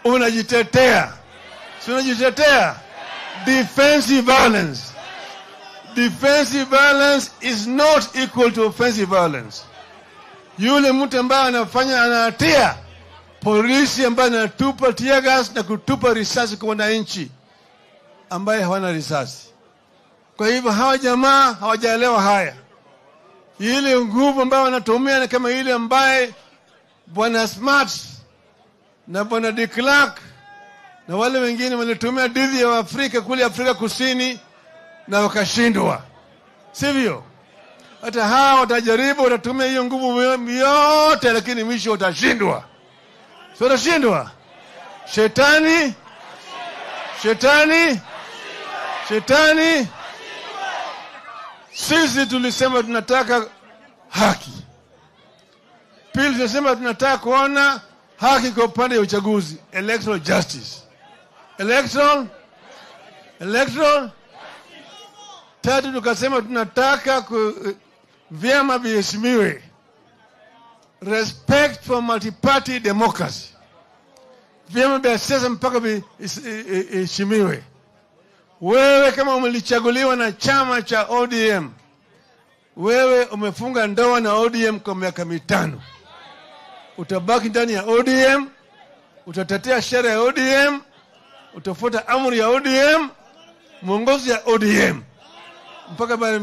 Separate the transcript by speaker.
Speaker 1: unajitetea, si unajitetea? Defensive violence. Defensive violence is not equal to offensive violence. Yule mtu ambaye anafanya anahatia, polisi ambaye anatupa tear gas na kutupa risasi kwa wananchi ambaye hawana risasi. Kwa hivyo hawa jamaa hawajaelewa haya. Ile nguvu ambayo wanatumia ni kama ile ambaye bwana Smart na bwana de Klerk na wale wengine walitumia dhidi ya Afrika kule Afrika Kusini na wakashindwa, sivyo? Hata hawa watajaribu, watatumia hiyo nguvu yote, lakini mwisho watashindwa, si watashindwa? Shetani, shetani, shetani. Sisi tulisema tunataka haki. Pili, tunasema tunataka kuona haki kwa upande ya uchaguzi, electoral justice, electoral electoral. Tatu, tukasema tunataka ku, vyama viheshimiwe, respect for multi-party democracy, vyama vya siasa mpaka viheshimiwe. Wewe kama umelichaguliwa na chama cha ODM, wewe umefunga ndoa na ODM kwa miaka mitano, utabaki ndani ya ODM, utatetea sheria ya ODM, utafuata amri ya ODM, mwongozo ya ODM mpaka